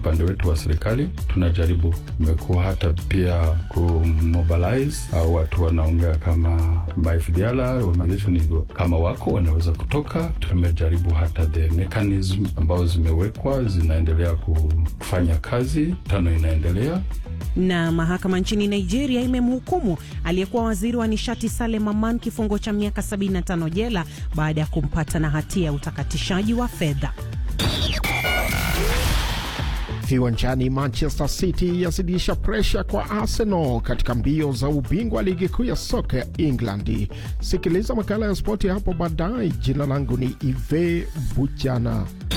upande wetu wa serikali tunajaribu, imekuwa hata pia kumobilize au watu wanaongea kama MyFDLR organization hivyo, kama wako wanaweza kutoka. Tumejaribu hata the mechanism ambazo zimewekwa zinaendelea kufanya kazi, tano inaendelea na mahakama nchini Nigeria imemhukumu aliyekuwa waziri wa nishati Salem Aman kifungo cha miaka 75 jela baada ya kumpata na hatia ya utakatishaji wa fedha. Viwanjani, Manchester City yazidisha presha kwa Arsenal katika mbio za ubingwa wa ligi kuu ya soka ya England. Sikiliza makala ya spoti hapo baadaye. Jina langu ni Ive Bujana.